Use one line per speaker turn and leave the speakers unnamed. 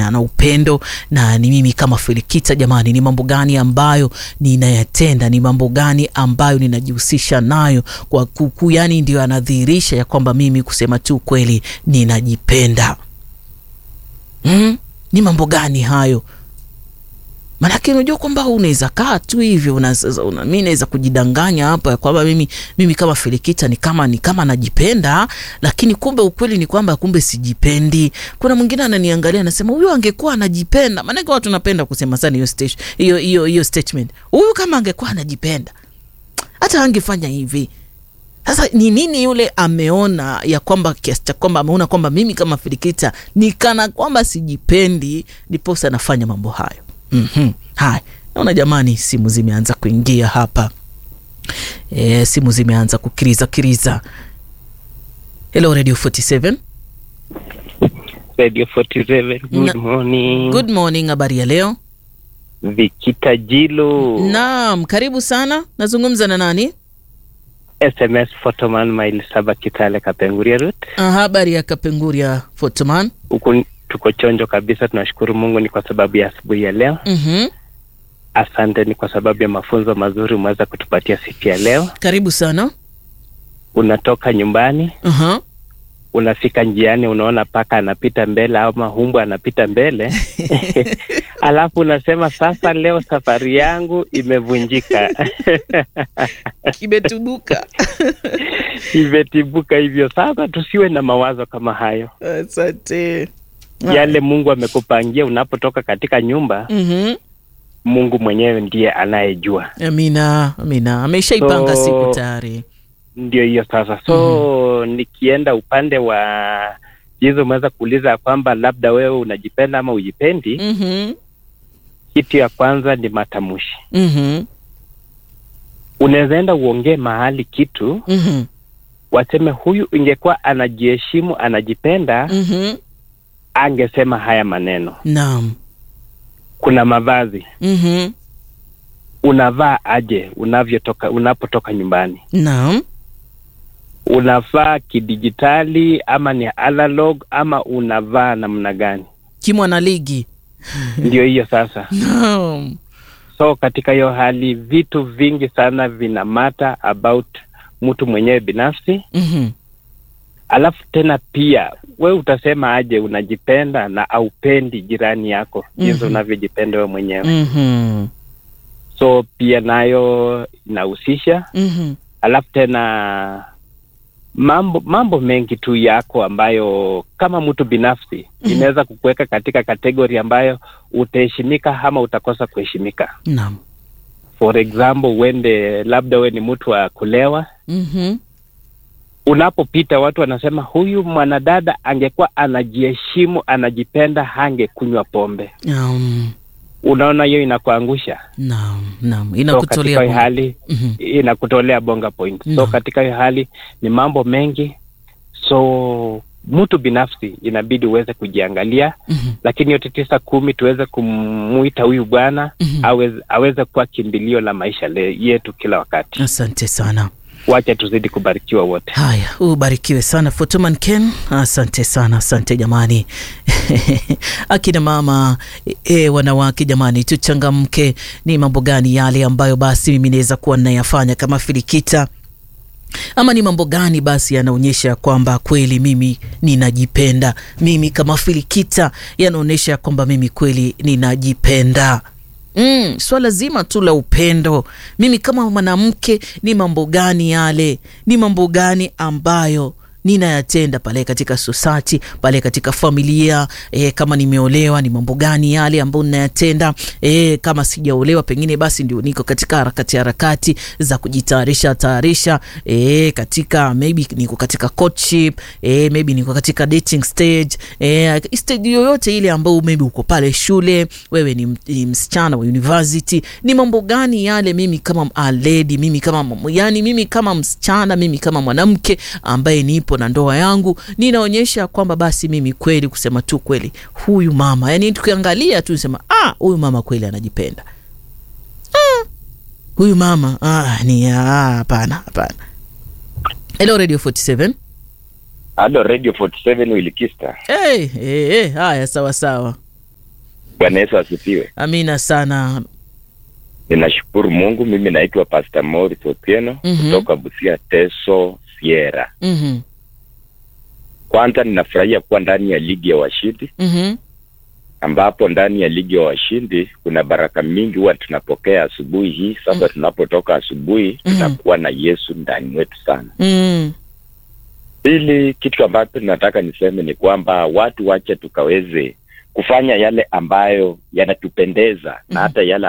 yana upendo na ni mimi kama Felikita jamani, ni mambo gani ambayo ninayatenda, ni mambo gani ambayo ninajihusisha nayo kwa kuku, yani ndio anadhihirisha ya kwamba mimi kusema tu kweli ninajipenda. Mm, ni mambo gani hayo? Maanake unajua kwamba unaweza kaa tu hivyo una, una, mi naweza kujidanganya hapa ya kwamba mimi, mimi kama Felikita ni kama ni kama najipenda, lakini kumbe ukweli ni kwamba kumbe sijipendi. Kuna mwingine ananiangalia anasema huyu angekuwa anajipenda. Maanake watu napenda kusema sana hiyo stage, hiyo hiyo hiyo statement, huyu kama angekuwa anajipenda hata angefanya hivi. Sasa ni nini yule ameona ya kwamba kiasi cha kwamba ameona kwamba mimi kama Felikita ni kana kwamba sijipendi, ndiposa anafanya mambo hayo. Mm -hmm. Haya, naona jamani, simu zimeanza kuingia hapa e, simu zimeanza kukiriza kiriza. Hello Radio 47.
Radio 47, good
Na-
morning.
Good morning, habari ya leo?
Vikita Jilo.
Naam, karibu sana. Nazungumza na nani?
SMS Photoman Mile Saba Kitale Kapenguria Route.
Ah, habari ya Kapenguria Photoman.
Huku tuko chonjo kabisa, tunashukuru Mungu ni kwa sababu ya asubuhi ya leo.
Mhm.
Asante ni kwa sababu ya mafunzo mazuri umeweza kutupatia siku ya leo.
Karibu sana.
Unatoka nyumbani,
Aha.
unafika njiani, unaona paka anapita mbele ama humbwa anapita mbele alafu unasema sasa, leo safari yangu imevunjika
Kimetubuka.
imetibuka hivyo. Sasa tusiwe na mawazo kama hayo.
Asante.
yale Mungu amekupangia unapotoka katika nyumba,
Mhm.
Mungu mwenyewe ndiye anayejua.
Amina, amina. Ameshaipanga
So-
siku tayari.
Ndio hiyo sasa. So nikienda upande wa jinsi umeweza kuuliza ya kwamba labda wewe unajipenda ama ujipendi,
Mhm.
kitu ya kwanza ni matamshi.
Mhm.
Unaweza enda uongee mahali kitu
Mhm.
waseme huyu ingekuwa anajiheshimu anajipenda,
Mhm.
angesema haya maneno.
Naam.
Kuna mavazi
Mhm.
unavaa aje unavyotoka unapotoka nyumbani
Naam.
unavaa kidijitali ama ni analog ama unavaa namna gani?
Kimwana ligi.
Ndio hiyo sasa.
Naam.
So katika hiyo hali vitu vingi sana vina matter about mtu mwenyewe binafsi,
Mhm.
alafu tena pia we utasema aje unajipenda na aupendi jirani yako jinsi
Mhm.
unavyojipenda we mwenyewe.
Mhm.
So pia nayo inahusisha,
Mhm.
alafu tena mambo mambo mengi tu yako ambayo kama mtu binafsi
Mhm.
inaweza kukuweka katika kategori ambayo utaheshimika ama utakosa kuheshimika.
Naam.
For example, uende labda we ni mtu wa kulewa,
Mhm.
unapopita watu wanasema huyu mwanadada angekuwa anajiheshimu, anajipenda, hangekunywa pombe.
Naam.
Unaona, hiyo inakuangusha.
Naam. Naam.
So katika
Inakutolea
hiyo
bongo.
hali
Mhm.
inakutolea bonga point. So
Naam.
katika hiyo hali ni mambo mengi, so mtu binafsi inabidi uweze kujiangalia,
Mhm.
lakini yote tisa kumi tuweze kumuita huyu bwana
Mhm.
aweze, aweze kuwa kimbilio la maisha le, yetu kila wakati.
Asante sana.
Wacha tuzidi kubarikiwa wote.
Haya, ubarikiwe sana Fotoman Ken, asante sana, asante jamani. Akina mama e, wanawake jamani, tuchangamke. Ni mambo gani yale ambayo basi mimi naweza kuwa ninayafanya kama Filikita ama ni mambo gani basi yanaonyesha kwamba kweli mimi ninajipenda? Mimi kama Filikita yanaonyesha kwamba mimi kweli ninajipenda. Mm, swala zima tu la upendo. Mimi kama mwanamke, ni mambo gani yale, ni mambo gani ambayo ninayatenda pale katika society, pale katika familia e, kama nimeolewa ni mambo gani yale ambayo ninayatenda e, kama sijaolewa pengine basi ndio niko katika harakati harakati za kujitayarisha tayarisha e, katika maybe niko katika courtship e, maybe niko katika dating stage e, stage yoyote ile ambayo maybe uko pale shule wewe ni, m- ni msichana wa university ni mambo gani yale mimi kama a lady mimi kama m- yani mimi kama msichana mimi kama mwanamke ambaye nipo na ndoa yangu ninaonyesha kwamba basi mimi kweli kusema tu kweli huyu mama yani tukiangalia tu sema ah huyu mama kweli anajipenda ah, huyu mama ah, ni ah, hapana hapana hello radio 47
Halo Radio 47 Wilikista.
hey, hey, hey, haya sawa sawa
Bwana Yesu asifiwe.
Amina sana.
Ninashukuru Mungu. Mimi naitwa Pastor Morris Otieno
Mhm.
kutoka Busia Teso Sierra.
Mhm.
Kwanza ninafurahia kuwa ndani ya ligi ya washindi,
Mhm.
ambapo ndani ya ligi ya washindi kuna baraka mingi huwa tunapokea asubuhi hii. Sasa tunapotoka asubuhi,
Mhm.
tunakuwa na Yesu ndani mwetu sana.
Mm.
Pili, kitu ambacho nataka niseme ni kwamba watu wache tukaweze kufanya yale ambayo yanatupendeza na hata yale